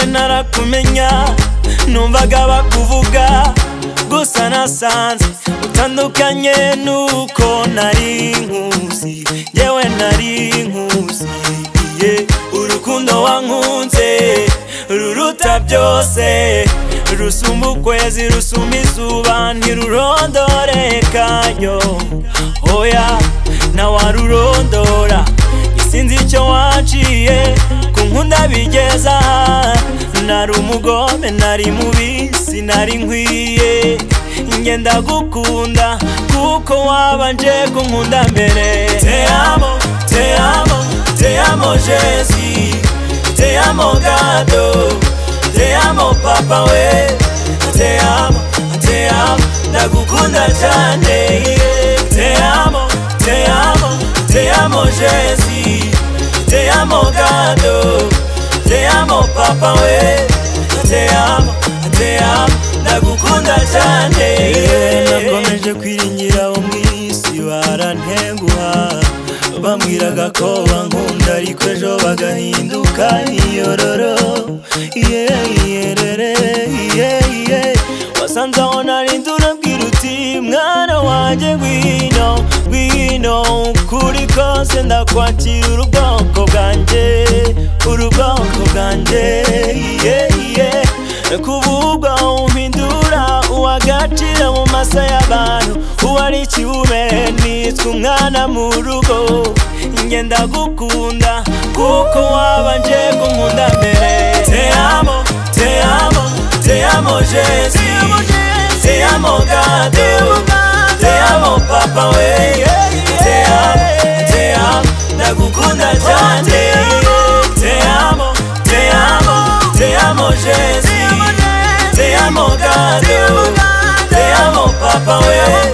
ntarakumenya numvaga bakuvuga gusa nasanze utandukanye nuko nari nkuzi yewe nari nkuzi iye urukundo wankunze ruruta byose rusumba ukwezi rusumba izuba ntirurondorekayo oya ntawarurondora sinzi icyo waciye ku nkunda bigeza nari umugome nari mubi sinari nkwiye ngenda gukunda kuko wabanje kunkunda mbere te amo te amo te amo jesi te amo gado te amo papa we te amo te amo ndagukunda cyane te amo te amo te amo jesi te amo gado te amo papa we te amo te amo ndagukunda cyane nakomeje kwiringira wo mu isi barantenguha bamwiraga ko bankunda ariko ejo bagahinduka iyororo iyerere wasanze aho narindi urabwira uti mwana wanjye ngwino ngwino ukuri kose ndakwakira urubwoko bwanjye urubwoko bwanjye iyeyiye kuvugwa umpindura uwagacira mu masa y'abantu uwari ikibume nitwa umwana mu rugo ngenda gukunda kuko wabanje kunkunda mbere te amo te amo te amo Jésus, te amo Gado, te amo Papa we, te amo, te amo, ndagukunda cyane, te amo, te amo, te amo Jésus, te amo Gado, te amo Papa we.